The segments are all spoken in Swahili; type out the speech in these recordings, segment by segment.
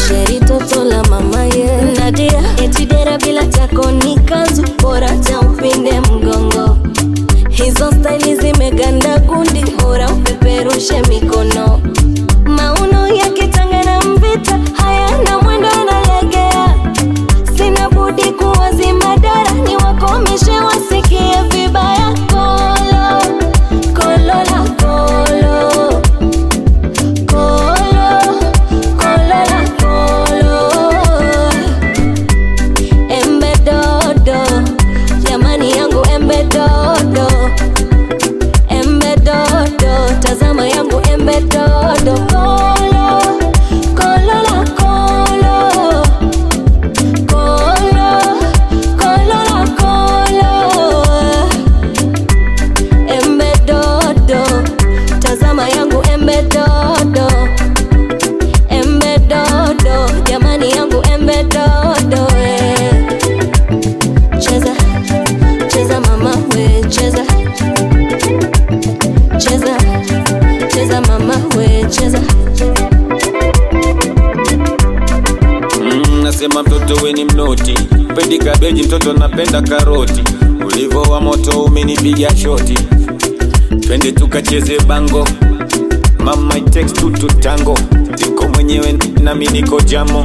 sheri toto la mama ye nadia etidera bila tako ni kanzu bora cha upinde mgongo hizo staili zimeganda gundi bora upeperushe mikono mauno yakitanga na mvita hayana mwendo analegea sina budi kuwazima dara ni wakomishe wasikie vibaya kolo kolo la kolo kolo kolo la kolo embe dodo jamani yangu embe dodo embe dodo tazama yangu embe dodo kolo kolo la kolo kolo kolo la kolo embe dodo tazama yangu embe dodo embe dodo jamani yangu embe dodo eh. cheza cheza mama we cheza cheza cheza mama we cheza Mm, nasema mtoto we ni mnoti, pendi kabeji, mtoto napenda karoti. Ulivo wa moto umenipiga shoti, twende tukacheze bango. Mama it takes two to tango, niko mwenyewe nami niko jamo.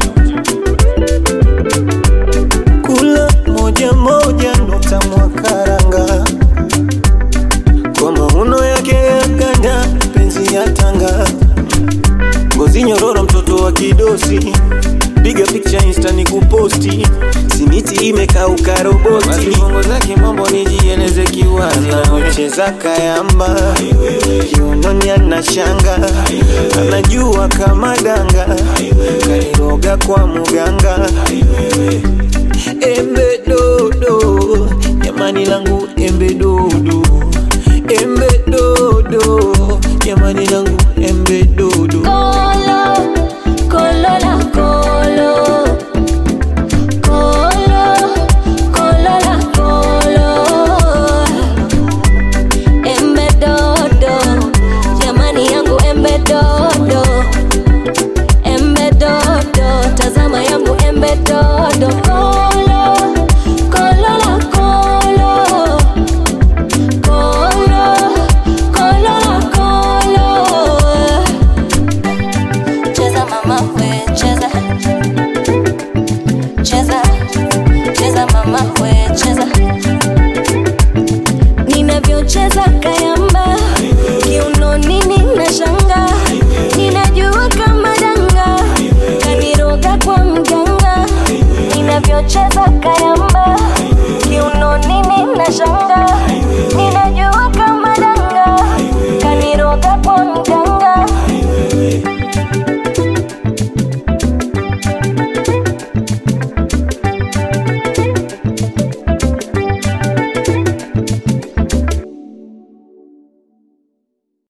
kula moja moja nukta mwakaranga kwa mahuno yake ya ganda penzi ya tanga ngozi nyororo mtoto wa kidosi piga picha insta ni kuposti simiti imekauka roboti Basi bongo zake mambo nijieleze kiwazi, anavyocheza kayamba kiunoni ana shanga anajua kama danga kairoga kwa muganga embe dodo jamani langu embe dodo embe dodo jamani langu embe dodo Kolo, kolo la kolo. Kolo, kolo la kolo. Embe dodo, jamani yangu embe dodo. Embe dodo, tazama yangu embe dodo. Kolo, kolo la kolo. Kolo, kolo la kolo. Cheza mama we cheza Cheza Cheza mama we cheza Ninavyocheza kayamba Kiunoni nina shanga